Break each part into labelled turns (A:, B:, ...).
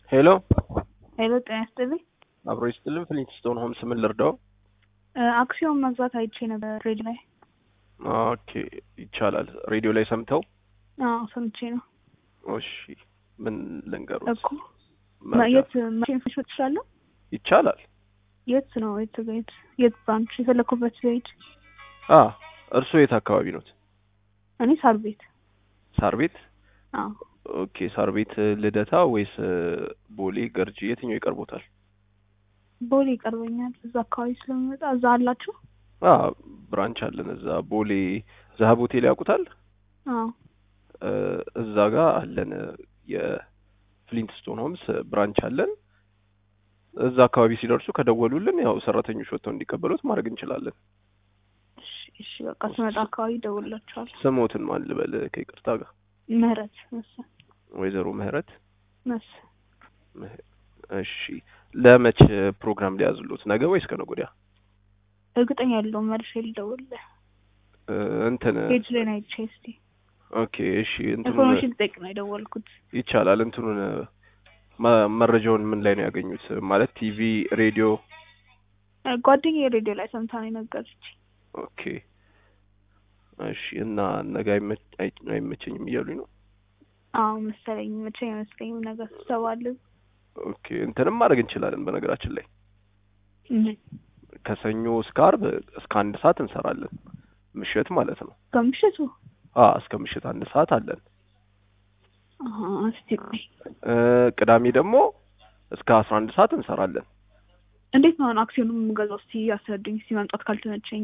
A: ሄሎ
B: ሄሎ ጤና ይስጥልኝ።
A: አብሮ ይስጥልን። ፍሊንትስቶን ሆምስ ምን ልርዳው?
B: አክሲዮን መግዛት አይቼ ነበር ሬዲዮ ላይ።
A: ኦኬ ይቻላል። ሬዲዮ ላይ ሰምተው?
B: አዎ ሰምቼ ነው
A: እሺ ምን ልንገሩት?
B: እኮ
A: መርጃ?
B: የት መቼም ፍሽ ትችላለሁ?
A: ይቻላል።
B: የት ነው የት ቤት የት ብራንች የፈለኩበት ቤት?
A: አ እርሶ የት አካባቢ ኖት?
B: እኔ ሳር ቤት።
A: ሳር ቤት?
B: አዎ
A: ኦኬ ሳር ቤት ልደታ ወይስ ቦሌ ገርጂ የትኛው ይቀርቦታል?
B: ቦሌ ይቀርበኛል። እዛ አካባቢ ስለሚመጣ እዛ አላችሁ?
A: አ ብራንች አለን እዛ ቦሌ ዛሀብ ሆቴል ያውቁታል?
B: አዎ
A: እ እዛ ጋር አለን የፍሊንትስቶን ሆምስ ብራንች አለን። እዛ አካባቢ ሲደርሱ ከደወሉልን ያው ሰራተኞች ወጥተው እንዲቀበሉት ማድረግ እንችላለን።
B: እሺ እሺ በቃ ስመጣ አካባቢ እደውልላችኋለሁ።
A: ስሞትን ማን ልበል ከይቅርታ ጋር?
B: ምህረት መሰል
A: ወይዘሮ ምህረት
B: መሰል
A: ምህ- እሺ ለመች ፕሮግራም ሊያዝሉት ነገ ወይስ ከነገ ወዲያ?
B: እርግጠኛ ያለውን መልሼ ልደውልልህ።
A: እ እንትን
B: ፔጅ ላይ ነው አይቼ እስኪ
A: ኦኬ እሺ እንትኑን
B: ኢንፎርሜሽን ልጠይቅ ነው የደወልኩት።
A: ይቻላል እንትኑን መ- መረጃውን ምን ላይ ነው ያገኙት? ማለት ቲቪ፣ ሬዲዮ?
B: እ ጓደኛዬ ሬዲዮ ላይ ሰምታ ነው የነገረች።
A: ኦኬ እሺ እና ነገ አይመች- አይ- አይመቸኝም እያሉኝ ነው።
B: አዎ መሰለኝ መቼም አይመስለኝም ነገር ስብሰባለ
A: ኦኬ እንትንም ማድረግ እንችላለን። በነገራችን ላይ ከሰኞ እስከ አርብ እስከ አንድ ሰዓት እንሰራለን። ምሽት ማለት ነው።
B: ከምሽቱ
A: አ እስከ ምሽት አንድ ሰዓት አለን።
B: አሀ፣ እስቲ ቆይ
A: እ ቅዳሜ ደግሞ እስከ አስራ አንድ ሰዓት እንሰራለን።
B: እንዴት ነው አሁን አክሲዮኑን የምገዛው? እስቲ ያስረዱኝ። እስቲ መምጣት ካልተመቸኝ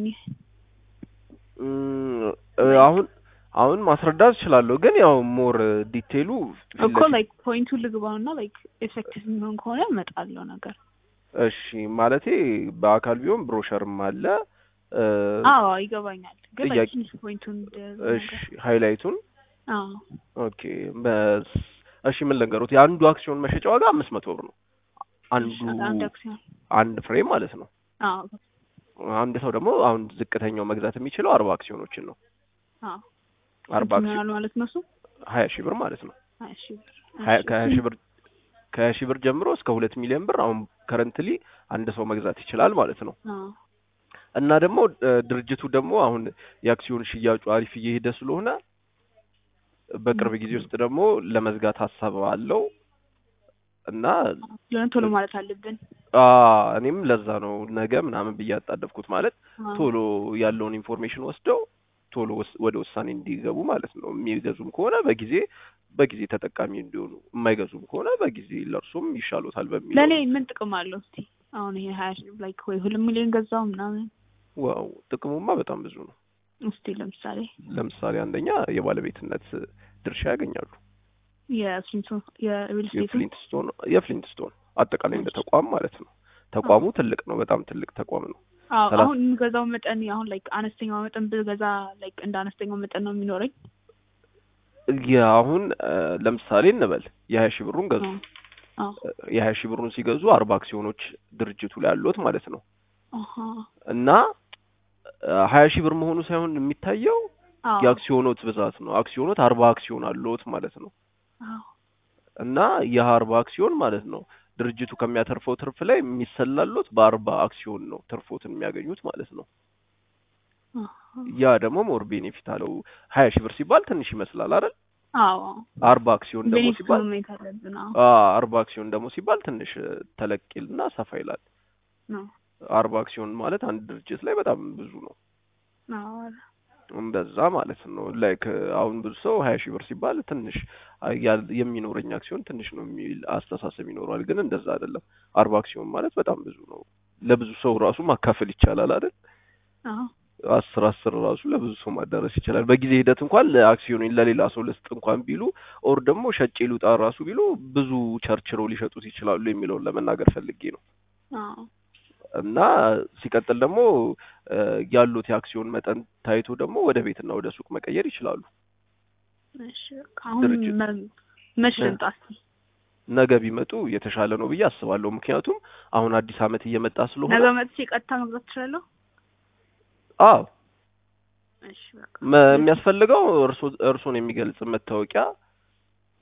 A: እም፣ እ አሁን አሁን ማስረዳት እችላለሁ፣ ግን ያው ሞር ዲቴይሉ ፊት
B: እኮ
A: ለፊት-
B: ላይክ ፖይንቱ ልግባው እና ላይክ ኤፌክቲቭ የሚሆን ከሆነ እመጣለሁ ነገር
A: እሺ ማለቴ በአካል ቢሆን ብሮሸርም አለ እ
B: አዎ ይገባኛል። ግን
A: ጥያቄ-
B: like ትንሽ ፖይንቱን
A: እሺ ሃይላይቱን
B: አዎ
A: ኦኬ በስ እሺ ምን ልንገሩት የአንዱ አክሲዮን መሸጫ ዋጋ አምስት መቶ ብር ነው አንዱ
B: አንድ አክሲዮን
A: አንድ ፍሬ ማለት ነው
B: አዎ
A: አንድ ሰው ደግሞ አሁን ዝቅተኛው መግዛት የሚችለው አርባ አክሲዮኖችን ነው
B: አዎ
A: አርባ
B: ስንት
A: አክሲዮን
B: ይሆናል ማለት ነው እሱ?
A: ሀያ ሺህ ብር ማለት ነው
B: ሀያ ሺህ ብር
A: ሀያ
B: እሺ።
A: ከሀያ ሺህ ብር ከሀያ ሺህ ብር ጀምሮ እስከ ሁለት ሚሊዮን ብር አሁን ከረንትሊ አንድ ሰው መግዛት ይችላል ማለት ነው
B: አዎ
A: እና ደግሞ እ ድርጅቱ ደግሞ አሁን የአክሲዮን ሽያጩ አሪፍ እየሄደ ስለሆነ በቅርብ ጊዜ ውስጥ ደግሞ ለመዝጋት ሀሳብ አለው እና
B: ስለሆነ ቶሎ ማለት አለብን።
A: አ እኔም ለዛ ነው ነገ ምናምን ብዬ ያጣደፍኩት ማለት
B: አዎ።
A: ቶሎ ያለውን ኢንፎርሜሽን ወስደው ቶሎ ወስ- ወደ ውሳኔ እንዲገቡ ማለት ነው። የሚገዙም ከሆነ በጊዜ በጊዜ ተጠቃሚ እንዲሆኑ፣ የማይገዙም ከሆነ በጊዜ ለእርሱም ይሻሎታል በሚል
B: ለእኔ ምን ጥቅም አለው? እስቲ አሁን ይሄ ሀያ ሺህ ላይክ ወይ ሁለት ሚሊዮን ገዛው ምናምን
A: ዋው ጥቅሙማ በጣም ብዙ ነው።
B: እስቲ ለምሳሌ
A: ለምሳሌ አንደኛ የባለቤትነት ድርሻ ያገኛሉ።
B: የፍሊንቶ የሪል ስቴቱ
A: የፍሊንትስቶን የፍሊንትስቶን አጠቃላይ እንደ ተቋም ማለት ነው። ተቋሙ ትልቅ ነው፣ በጣም ትልቅ ተቋም ነው።
B: አዎ
A: ሰላሳ-
B: አሁን የምገዛው መጠን አሁን ላይክ አነስተኛው መጠን ብገዛ ላይክ እንደ አነስተኛው መጠን ነው የሚኖረኝ።
A: የአሁን እ ለምሳሌ እንበል የሀያ ሺህ ብሩን ገዙ።
B: አዎ
A: የሀያ ሺህ ብሩን ሲገዙ አርባ አክሲዮኖች ድርጅቱ ላይ አሉት ማለት ነው
B: አሀ
A: እና ሀያ ሺህ ብር መሆኑ ሳይሆን የሚታየው
B: አዎ
A: የአክሲዮኖት ብዛት ነው። አክሲዮኖት አርባ አክሲዮን አለዎት ማለት ነው
B: አዎ
A: እና ይህ አርባ አክሲዮን ማለት ነው ድርጅቱ ከሚያተርፈው ትርፍ ላይ የሚሰላሉት በአርባ አክሲዮን ነው ትርፎትን የሚያገኙት ማለት ነው።
B: አሀ
A: ያ ደግሞ ሞር ቤኔፊት አለው። ሀያ ሺህ ብር ሲባል ትንሽ ይመስላል አይደል?
B: አዎ
A: አርባ አክሲዮን ደግሞ
B: ቤኔፊት
A: ሲባል
B: ማየት አለብን። አዎ
A: አ አርባ አክሲዮን ደግሞ ሲባል ትንሽ ተለቅ ይልና ሰፋ ይላል።
B: ነው
A: አርባ አክሲዮን ማለት አንድ ድርጅት ላይ በጣም ብዙ ነው።
B: አዎ
A: እንደዛ ማለት ነው። ላይክ አሁን ብዙ ሰው ሀያ ሺህ ብር ሲባል ትንሽ አ- ያ- የሚኖረኝ አክሲዮን ትንሽ ነው የሚል አስተሳሰብ ይኖረዋል። ግን እንደዛ አይደለም። አርባ አክሲዮን ማለት በጣም ብዙ ነው። ለብዙ ሰው ራሱ ማካፈል ይቻላል አይደል?
B: አዎ
A: አስር አስር ራሱ ለብዙ ሰው ማዳረስ ይችላል። በጊዜ ሂደት እንኳን ለአክሲዮን ለሌላ ሰው ልስጥ እንኳን ቢሉ ኦር ደግሞ ሸጬ ልውጣ ራሱ ቢሉ ብዙ ቸርችረው ሊሸጡት ይችላሉ የሚለውን ለመናገር ፈልጌ ነው።
B: አዎ
A: እና ሲቀጥል ደግሞ እ ያሉት የአክሲዮን መጠን ታይቶ ደግሞ ወደ ቤትና ወደ ሱቅ መቀየር ይችላሉ።
B: እሺ በቃ አሁን
A: ድርጅት-
B: መ- መች
A: እ
B: ልምጣ እስኪ?
A: ነገ ቢመጡ የተሻለ ነው ብዬ አስባለሁ። ምክንያቱም አሁን አዲስ ዓመት እየመጣ ስለሆነ
B: ነገ መጥቼ ቀጥታ መግዛት እችላለሁ?
A: አዎ
B: እሺ በቃ
A: መ- የሚያስፈልገው እርሶ እርሶን የሚገልጽ መታወቂያ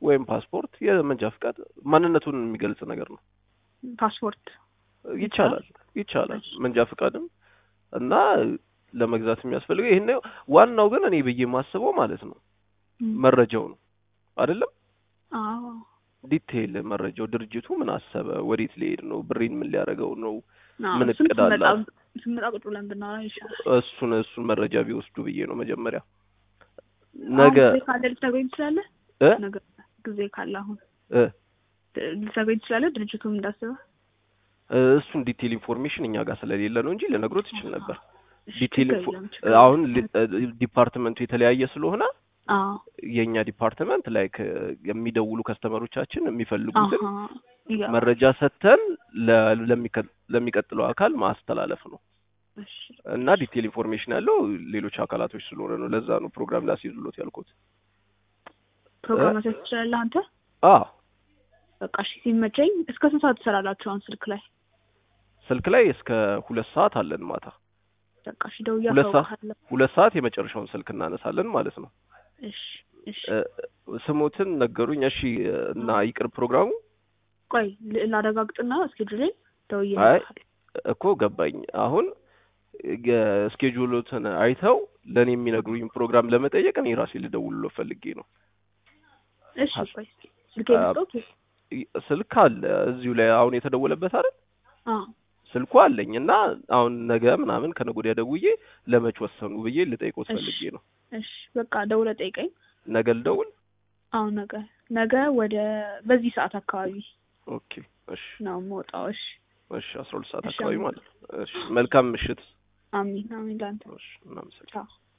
A: ወይም ፓስፖርት፣ የመንጃ ፍቃድ ማንነቱን የሚገልጽ ነገር ነው።
B: ፓስፖርት
A: ይቻላል ይቻላል። መንጃ ፍቃድም እና ለመግዛት የሚያስፈልገው ይሄን ነው። ዋናው ግን እኔ ብዬ የማስበው ማለት ነው
B: ም፣
A: መረጃው ነው አይደለም
B: አዎ
A: ዲቴይል መረጃው ድርጅቱ ምን አሰበ፣ ወዴት ሊሄድ ነው፣ ብሬን ምን ሊያደርገው ነው፣
B: አዎ፣
A: ምን
B: እሱን
A: እቅድ
B: ስንመጣ
A: አላት?
B: ስንመጣ ቁጭ ብለን ብናወራ ይሻላል።
A: እሱን እሱን መረጃ ቢወስዱ ብዬ ነው መጀመሪያ። ነገ
B: አሁን ጊዜ ካለ ልታገኝ ትችላለህ።
A: እ
B: ነገ ጊዜ ካለ አሁን
A: እ
B: ልታገኝ ትችላለህ። ድርጅቱም እንዳስበ
A: እሱን ዲቴይል ኢንፎርሜሽን እኛ ጋር ስለሌለ ነው እንጂ ልነግሮት ይችል ነበር።
B: እሺ፣
A: ዲቴይል
B: ችግር
A: ኢንፎ-
B: የለም፣ ችግር
A: አሁን
B: የለም።
A: ሊ- ዲፓርትመንቱ የተለያየ ስለሆነ
B: አዎ
A: የእኛ ዲፓርትመንት ላይክ የሚደውሉ ከስተመሮቻችን የሚፈልጉትን
B: አሀ፣ ይገባል።
A: መረጃ ሰጥተን ለ- ለሚከ- ለሚቀጥለው አካል ማስተላለፍ ነው
B: እሺ፣
A: እና ዲቴይል ኢንፎርሜሽን ያለው ሌሎች አካላቶች ስለሆነ ነው። ለዛ ነው ፕሮግራም ላስይዙሎት ያልኩት።
B: ፕሮግራም መስራት ትችላለህ አንተ።
A: አ
B: በቃ እሺ፣ ሲመቸኝ እስከ ስንት ሰዓት ትሰራላችሁ አሁን ስልክ ላይ?
A: ስልክ ላይ እስከ ሁለት ሰዓት አለን ማታ።
B: በቃ እሺ፣ ደውዬ
A: ሁለት ሰዓት
B: አሳውቅሃለሁ።
A: ሁለት ሰዓት የመጨረሻውን ስልክ እናነሳለን ማለት ነው።
B: እሺ፣ እሺ።
A: እ፣ ስሞትን ነገሩኝ። እሺ እና ይቅር ፕሮግራሙ
B: ቆይ ል- ላረጋግጥና እስኬጁሌን ደውዬ
A: አይ
B: እነግርሃለሁ።
A: እኮ ገባኝ። አሁን የስኬጁሎትን አይተው ለእኔ የሚነግሩኝ ፕሮግራም ለመጠየቅ እኔ ራሴ ልደውልሎ ፈልጌ ነው።
B: እሺ፣ ቆይ ስልኬ
A: አ-
B: ልስጠውት?
A: ስልክ አለ እዚሁ ላይ አሁን የተደወለበት አይደል?
B: አዎ
A: ስልኩ አለኝ እና አሁን ነገ ምናምን ከነገ ወዲያ ደውዬ ለመች ወሰኑ ብዬ ልጠይቆት
B: እሺ።
A: ፈልጌ ነው።
B: እሺ፣ በቃ ደውለህ ጠይቀኝ።
A: ነገ ልደውል።
B: አሁን ነገ ነገ ወደ በዚህ ሰዓት አካባቢ
A: ኦኬ እሺ
B: ነው የምወጣው። እሺ፣
A: እሺ አስራ ሁለት ሰዓት
B: እሺ፣
A: አካባቢ
B: አሜን።
A: ማለት ነው። እሺ መልካም ምሽት።
B: አሚን አሚን። ለአንተ
A: እሺ እናመሰግናለን።
B: ቻው።